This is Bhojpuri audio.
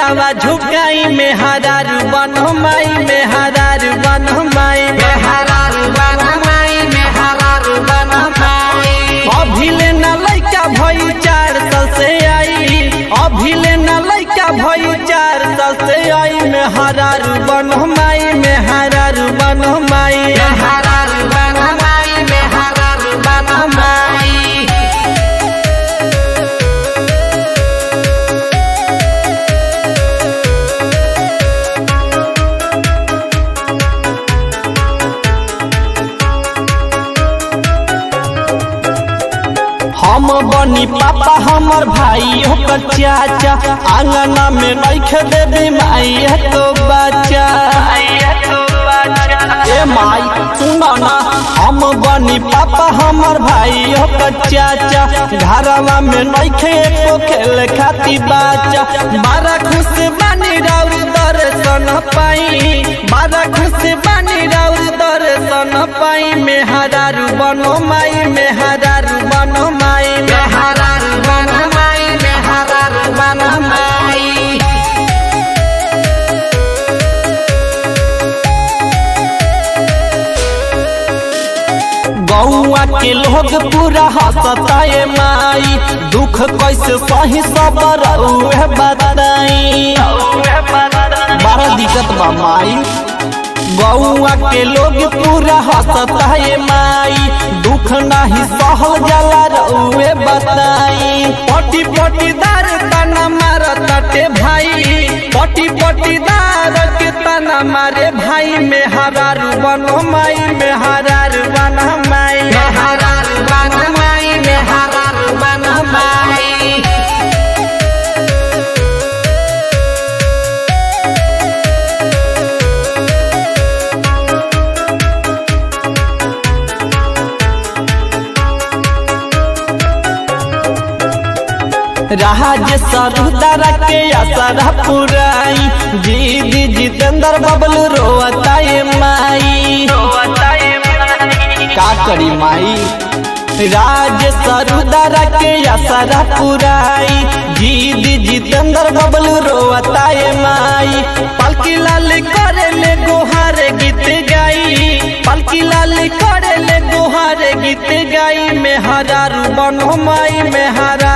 सिरावा झुकाई में हरारू बनो माई में हरारू बनो माई में हरारू बन माई में हरारू बन माई अभिले न लैका भई चार साल से आई अभिले न लैका भई चार साल से आई में हरारू बनो माई में हरारू बनो माई हरारू बन माई में हरारू बन माई हम बनी पापा हमर भाई ओकर चाचा आंगना में रख देबी माई है तो बच्चा ए माई सुनो ना हम बनी पापा हमर भाई ओकर चाचा घरवा में नइखे एको खेल खाती बच्चा बड़ा खुश बानी राउर दर्शन पाई बड़ा खुश बानी राउर दर्शन पाई में हरारू बनो माई में हरारू बनो माई में हरारू बन माई में हरारू बन माई गौआ के लोग पूरा हंसता है माई दुख कैसे सही सबर उहे बताई बड़ा दिक्कत बा माई गौआ के लोग पूरा हंसता है माई दुख नाही सहल जाला रउए बताई पटी पटीदार तना मारताटे भाई पटी पटीदार के तना मारे भाई में हरारू बनो माई में हरारू बनो माई हरारू बन माई में हरारू बन माई राज सरुदरा के असरा पुराई दीदी जितेंद्र बबलू रोता ये माई का करी माई राज सरुदरा के असरा पुराई दीदी जितेंद्र बबलू रोता ये माई पलकी लाल करे ले गोहार गीत गाई पलकी लाल करे ले गोहार गीत गाई में हरारू बनो माई में हरा